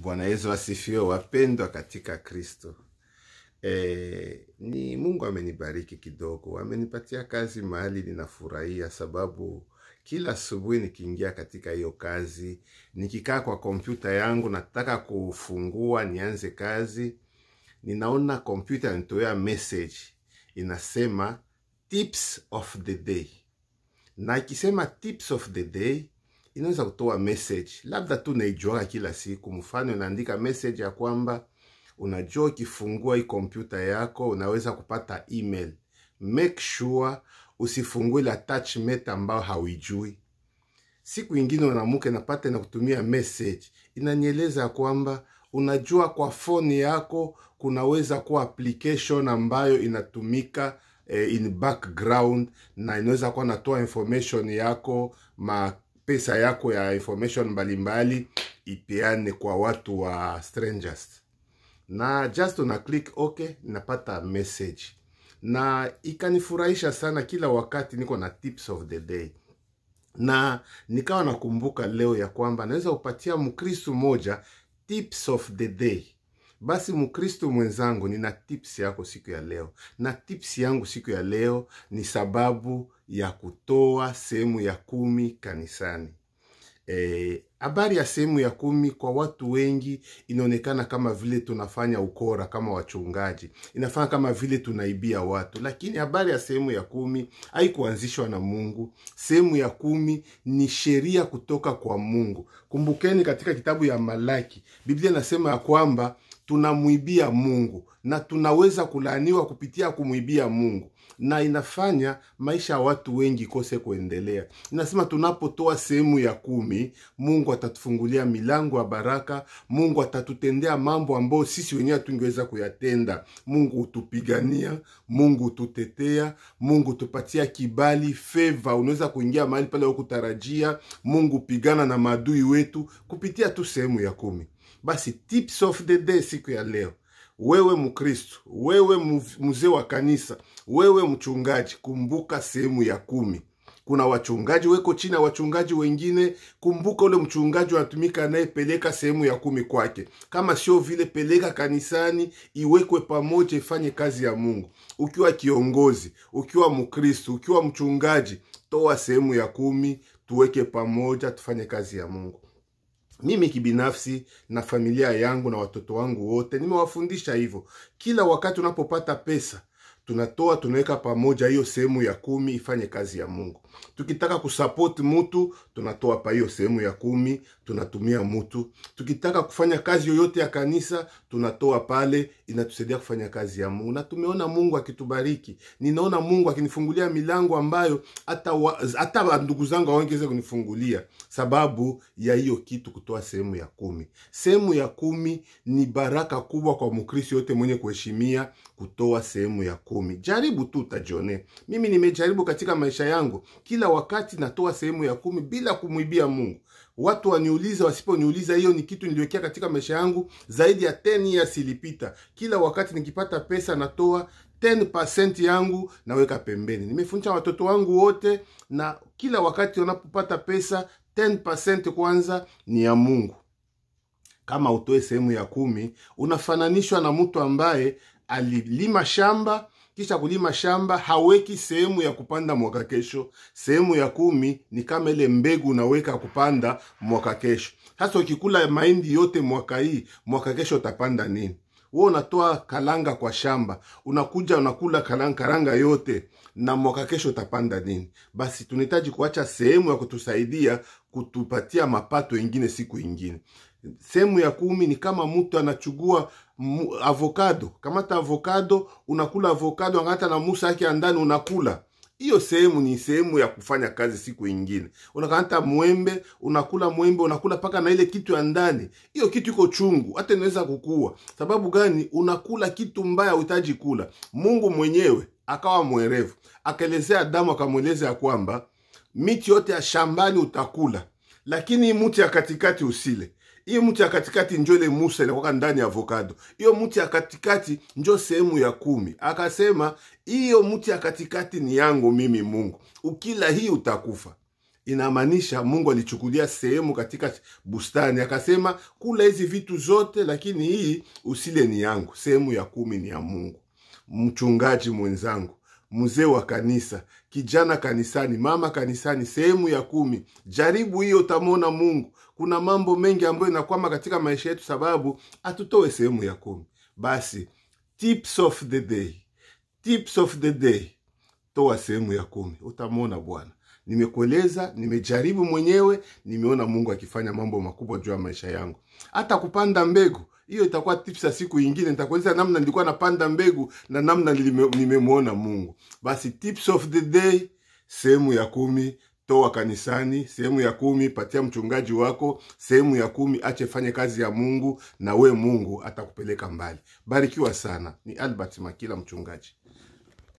Bwana Yesu asifiwe, wapendwa katika Kristo. E, ni Mungu amenibariki kidogo, amenipatia kazi mahali ninafurahia, sababu kila asubuhi nikiingia katika hiyo kazi, nikikaa kwa kompyuta yangu, nataka kufungua nianze kazi, ninaona kompyuta inatoa message inasema tips of the day, na ikisema tips of the day inaweza kutoa message labda tu naijuaga kila siku. Mfano, inaandika message ya kwamba unajua ukifungua hii kompyuta yako unaweza kupata email. Make sure usifungue ile attachment ambayo hauijui. Siku ingine unamuke napata na kutumia message inanieleza ya kwamba unajua kwa phone yako kunaweza kuwa application ambayo inatumika eh, in background na inaweza kuwa natoa information yako ma pesa yako ya information mbalimbali ipeane kwa watu wa strangers na just una click okay napata message na ikanifurahisha sana kila wakati niko na tips of the day na nikawa nakumbuka leo ya kwamba naweza kupatia mkristu moja tips of the day basi mkristu mwenzangu nina tips yako siku ya leo na tips yangu siku ya leo ni sababu ya kutoa sehemu ya kumi kanisani habari e, ya sehemu ya kumi kwa watu wengi inaonekana kama vile tunafanya ukora kama wachungaji, inafanya kama vile tunaibia watu, lakini habari ya sehemu ya kumi haikuanzishwa na Mungu. Sehemu ya kumi ni sheria kutoka kwa Mungu. Kumbukeni katika kitabu ya Malaki, Biblia inasema ya kwamba tunamwibia Mungu na tunaweza kulaaniwa kupitia kumwibia Mungu, na inafanya maisha ya watu wengi kose kuendelea. Inasema tunapotoa sehemu ya kumi, Mungu atatufungulia milango ya baraka. Mungu atatutendea mambo ambayo sisi wenyewe hatungeweza kuyatenda. Mungu hutupigania, Mungu hututetea, Mungu hutupatia kibali, favor. Unaweza kuingia mahali pale hukutarajia. Mungu hupigana na maadui wetu kupitia tu sehemu ya kumi. Basi tips of the day siku ya leo, wewe Mkristo, wewe mzee wa kanisa, wewe mchungaji, kumbuka sehemu ya kumi. Kuna wachungaji weko chini ya wachungaji wengine. Kumbuka ule mchungaji anatumika anayepeleka sehemu ya kumi kwake, kama sio vile, peleka kanisani, iwekwe pamoja, ifanye kazi ya Mungu. Ukiwa kiongozi, ukiwa Mkristo, ukiwa mchungaji, toa sehemu ya kumi, tuweke pamoja, tufanye kazi ya Mungu. Mimi kibinafsi na familia yangu na watoto wangu wote nimewafundisha hivyo. Kila wakati unapopata pesa, tunatoa tunaweka pamoja, hiyo sehemu ya kumi ifanye kazi ya Mungu. Tukitaka kusapoti mutu, tunatoa pa hiyo sehemu ya kumi, tunatumia mutu. Tukitaka kufanya kazi yoyote ya kanisa, tunatoa pale, inatusaidia kufanya kazi ya Mungu, na tumeona Mungu akitubariki. Ninaona Mungu akinifungulia milango ambayo hata hata ndugu zangu hawangeweza kunifungulia, sababu ya hiyo kitu, kutoa sehemu ya kumi. Sehemu ya kumi ni baraka kubwa kwa Mkristo yote mwenye kuheshimia kutoa sehemu ya kumi. Jaribu tu utajione. Mimi nimejaribu katika maisha yangu, kila wakati natoa sehemu ya kumi bila kumwibia Mungu. Watu waniuliza, wasiponiuliza, hiyo ni kitu niliwekea katika maisha yangu zaidi ya 10 years ilipita. Kila wakati nikipata pesa natoa 10% yangu naweka pembeni. Nimefundisha watoto wangu wote, na kila wakati wanapopata pesa 10% kwanza ni ya Mungu. Kama utoe sehemu ya kumi, unafananishwa na mtu ambaye alilima shamba kisha kulima shamba haweki sehemu ya kupanda mwaka kesho. Sehemu ya kumi ni kama ile mbegu unaweka kupanda mwaka kesho. Sasa ukikula mahindi yote mwaka hii, mwaka kesho utapanda nini? Wewe unatoa kalanga kwa shamba, unakuja unakula kalanga, karanga yote na mwaka kesho utapanda nini? Basi tunahitaji kuacha sehemu ya kutusaidia kutupatia mapato ingine siku ingine. Sehemu ya kumi ni kama mtu anachugua avokado. Kamata avokado, unakula avokado, angata na musa yake ya ndani unakula. Hiyo sehemu ni sehemu ya kufanya kazi siku ingine. Unakamata mwembe, unakula mwembe, unakula paka na ile kitu ya ndani. Hiyo kitu iko chungu, hata inaweza kukua. Sababu gani? Unakula kitu mbaya uhitaji kula. Mungu mwenyewe akawa mwerevu, akaelezea Adamu, akamweleza ya kwamba miti yote ya shambani utakula, lakini hii mti ya katikati usile hiyo mti ya katikati njo ile Musa inakwaka ndani ya avokado. Hiyo mti ya katikati njo sehemu ya kumi. Akasema hiyo mti ya katikati ni yangu mimi Mungu, ukila hii utakufa. inamaanisha mungu alichukulia sehemu katika bustani akasema kula hizi vitu zote lakini hii usile ni yangu sehemu ya kumi ni ya mungu mchungaji mwenzangu mzee wa kanisa kijana kanisani mama kanisani sehemu ya kumi jaribu hiyo utamwona mungu kuna mambo mengi ambayo inakwama katika maisha yetu sababu hatutoe sehemu ya kumi basi tips of the day tips of the day toa sehemu ya kumi utamwona bwana nimekueleza nimejaribu mwenyewe nimeona mungu akifanya mambo makubwa juu ya maisha yangu hata kupanda mbegu hiyo itakuwa tips ya siku ingine nitakueleza namna nilikuwa napanda mbegu na namna nilime- nimemwona mungu basi tips of the day sehemu ya kumi toa kanisani sehemu ya kumi patia mchungaji wako sehemu ya kumi ache fanye kazi ya mungu na we mungu atakupeleka mbali barikiwa sana ni albert makila mchungaji